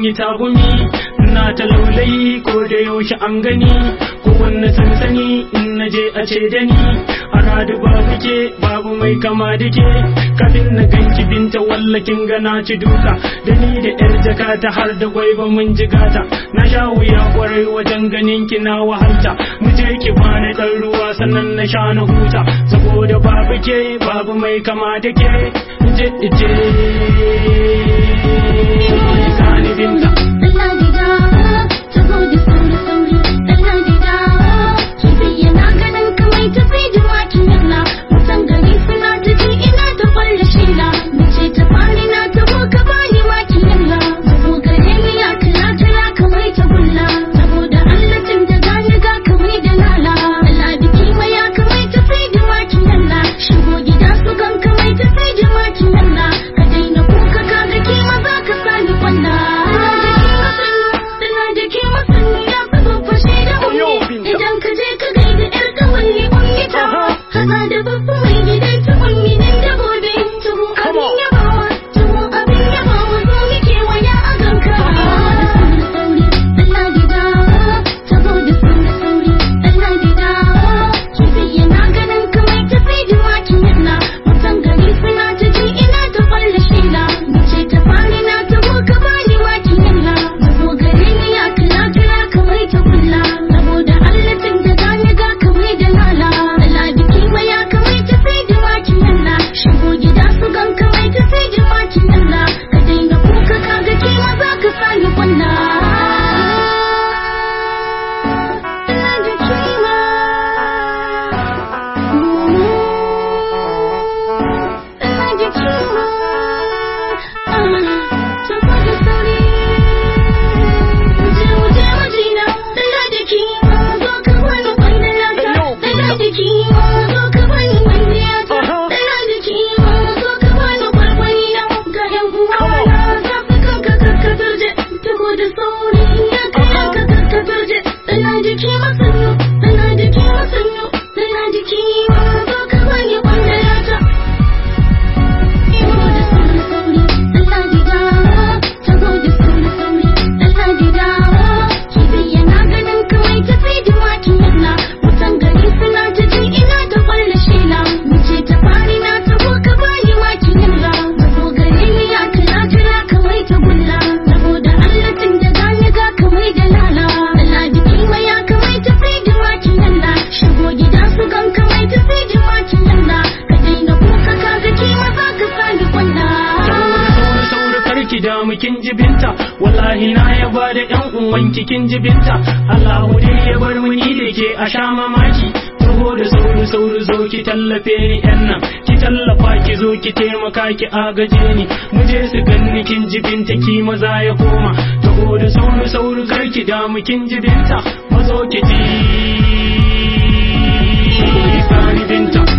yi tagumi na ta laulayi ko da yaushe an gani ko wanne sansani in na je a ce da ni a radu babu ke babu mai kama da ke kafin na ganki binta wallakin gana ci duka da ni da yar jaka ta har da gwaiba mun jigata na sha wuya kwarai wajen ganin ki na wahalta mu je ki bani dan ruwa sannan na sha na huta saboda babu ke babu mai kama da ke je je sani binta Shigo gida su gan kamai ta sai jimakin Allah ka daina kuka ka ga kima za ka sani kwalla tana da ke masani ya fi fashe da ummi idan ka je ka gaida yar kawalli ummi ta haza da babba mai gidan ta ummi nan da gobe tuhu abin yabawa tuhu abin yabawa zo muke waya a ganka Allah gida saboda sauri sauri Allah gida kifi yana ganin kamar ta sai jimakin yana mutan gari suna ta ji ina ta falla shila mace ta fari na ta ka bani makin yalla zubo gare ni ya kira kira kamar ta kulla saboda Allah tun da gani ga kamar da lala Allah biki maya kamar ta sai jimakin yalla shigo gida su gan kamar ta sai jimakin yalla ka daina kuka kaga ke ma za ka sani kwalla Ina da kima Ina da kima Saboda sauri Muje muje majina Ina da kima Zo ka bani kwalliyata Ina da kima Zo ka bani kwalliyata Ina da kima Zo ka bani kwalkwalina Ga yan uwana Zafi kanka karka turje Taho da sauri Ya kai ka karka turje Ina da kima sannu Ina da kima sannu Ina da kima Zo ka bani kwalliyata Taho da sauri sauri Allah gida Taho da sauri sauri Allah gida Kifi yana ganin kamar ta sai jimakin yalla Mutan gari suna ta ji ina ta kwalla shela Mace ta fari na taho ka bani makin yalla Taho gare ni ya kira kira kamar ta gulla Saboda Allah tun da gani ga kamar da lala Allah biki maya kamar ta sai jimakin yalla Shigo gida su gan kamar ta sai jimakin yalla Ka daina kuka ka ga kima za ka sani kwalla sauri sauri karki da kin jibinta wallahi na ya ba da yan uwanki kin jibinta Allahu dai ya bar mu ni da ke a sha mamaki taho da sauri sauri zo ki tallafe ni yan nan ki tallafa ki zo ki taimaka ki agaje ni mu je su ganni kin jibinta ki maza ya koma taho da sauri sauri karki da kin jibinta mazo ki ji sani binta